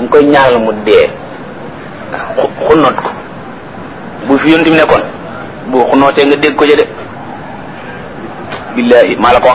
nga koy ñaanal mu dee xunnoot ko bu fi yonti mi nekkoon bu xunnootee nga dégg ko ja de billahi maa la ko wax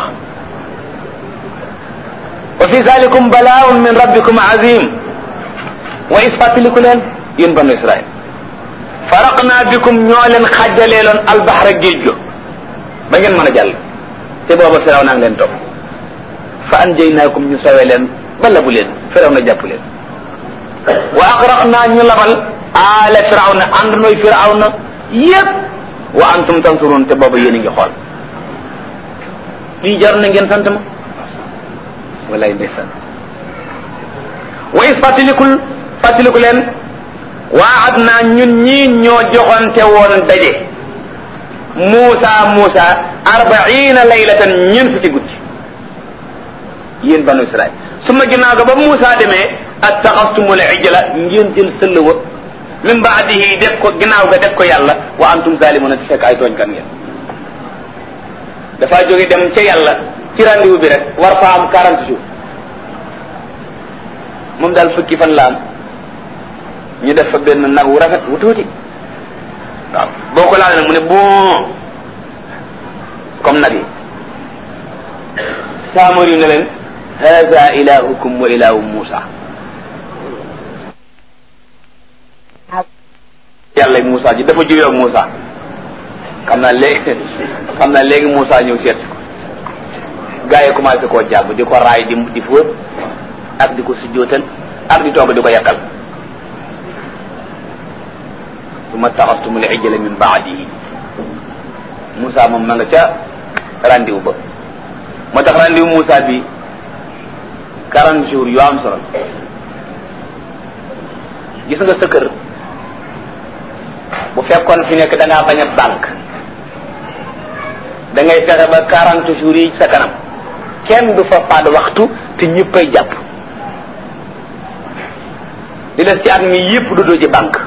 wa fi zalikum balaaun min rabbikum azim wa is fàttaliku leen yéen banu israil faraqna bikum ñoo leen xàjjaleeloon albaxra géej go ba ngeen mën a jàll te booba firaw naa ngi leen topp fa anjaynaakum ñu sawee leen ba labu leen firaw na jàpp leen wa agraqna ñu labal aala firaw na ànd nooy firaw na yépp wa antum tansurun te booba yéen a ngi xool lii jar na ngeen sant ma walay ndeysaan wa is fàttalikul fàttaliku leen waad naa ñun ñii ñoo joxonte woon daje Muusa Muusa arbaina laylatan ñeent fukki guddi yéen banu Israil su ma ginnaaw ga ba Muusa demee attaxastumul ijla ngeen jël sëll wa min baadihi def ko ginnaaw ga def ko yàlla wa antum zalimuna te fekk ay tooñkat ngeen dafa jóge dem ca yàlla ci rendez-vous bi rek war fa am quarante jours moom daal fukki fan la am ñu def fa benn nag wu rafet wu tuuti waaw boo ko laal nag mu ne bon comme nag yi saamar yu ne leen hada ilahukum wa ilahu Musa yàlla Musa ji dafa juyoo ak Musa xam naa léegi xam naa léegi Musa ñëw seet ko gaa yi commencé koo jàpp di ko raay di di fóot ak di ko sujjootal ak di toog di ko yàkkal summa taxastumul ijla min baadihi Moussa moom ma nga ca rendez-vous ba moo tax rendez-vous Moussa bi quarante jours yu am solo gis nga sa kër bu fekkoon fi nekk da ngaa bañ a banque da ngay fexe ba quarante jours yi sa kanam kenn du fa faat waxtu te ñëppay jàpp li des ci at mi yëpp du doo ci banque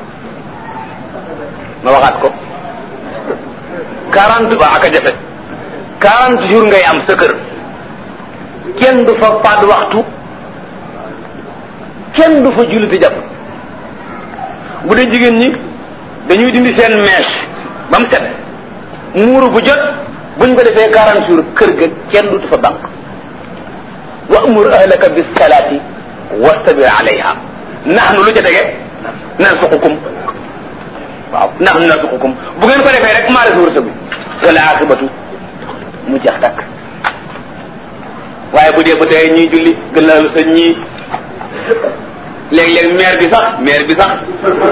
ma waxaat ko quarante ba ak a jafe quarante jours ngay am sa kër kenn du fa faat waxtu kenn du fa julli te jàpp bu dee jigéen ñi dañuy dindi seen mèche ba mu set muuru bu jot buñ ko defee quarante jours kër ga kenn du fa banque wa amur ahlaka bis salaati wastabir alayha nahnu lu ca tege nansuqukum waaw nahnu nansuqukum bu ngeen ko defee rek maa la sa wërsëgu wala aqibatu mu jeex takk waaye bu dee ba tey ñuy julli gën la sa ñii léeg-léeg maire bi sax maire bi sax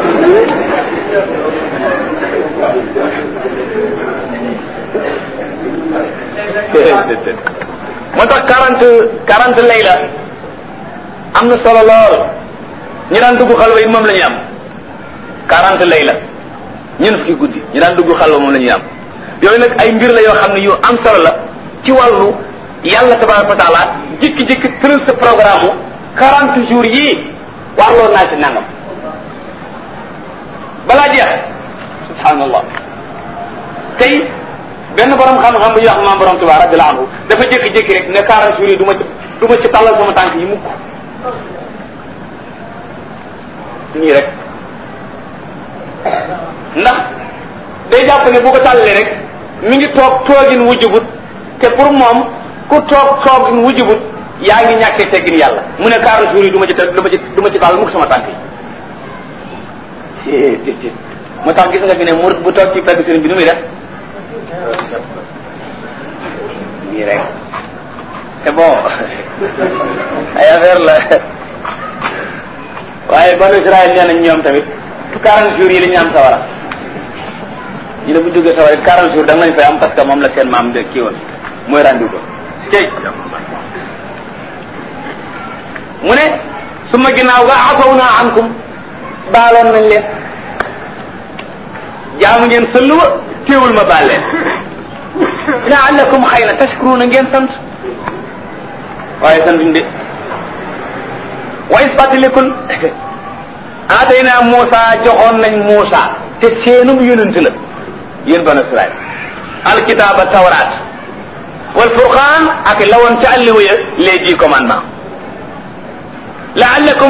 moo tax quarante quarante lay la am na solo lool ñi daan dugg xalwa it moom la ñuy am quarante lay la ñeent fukki guddi ñi daan dugg xalwa moom la ñuy am yooyu nag ay mbir la yoo xam ne yu am solo la ci wàllu yàlla tabaraka wa taala jikki-jikki tëral sa programme u quarante jours yii warloo naa ci nangam balaa jeex subhanallah tey benn borom xam-xam bu ñuy wax maam borom Tuubaa radiyallahu anhu dafa jékki-jékki rek ne quarante jours yi du ma ci du ma ci tàllal sama tànk yi mukk nii rek ndax day jàpp ne bu ko tàllalee rek mi ngi toog toogin wujjubut te pour moom ku toog toogin wujjubut yaa ngi ñàkkee teggin yàlla mu ne quarante jours yi du ma ci du ma ci du ma ci tàllal mukk sama tànk yi moo tax gis nga fi ne murid bu toog ci pegg sëriñ bi nu muy def nii rek c'est bon ay affaire la waaye banu Israël nee nañ ñoom tamit quarante jours yi la ñu am sawara ñu ne bu jógee sawara it quarante jours da nga lañ fay am parce que moom la seen maam de kii woon mooy rendu ko cey mu ne su ma ginnaaw ga afaw naa ankum baaloon nañ leen jaamu ngeen sëllu wa téewul ma baal leen laallakum xëy na tashkuruna ngeen sant waaye santuñ de wa is fàttalikul aatayna Muusa joxoon nañ Muusa te seenum yonent la yéen banu Israil alkitaaba tawraat wal furqaan ak lawoon ca àlliwa ya les dix commandements laallakum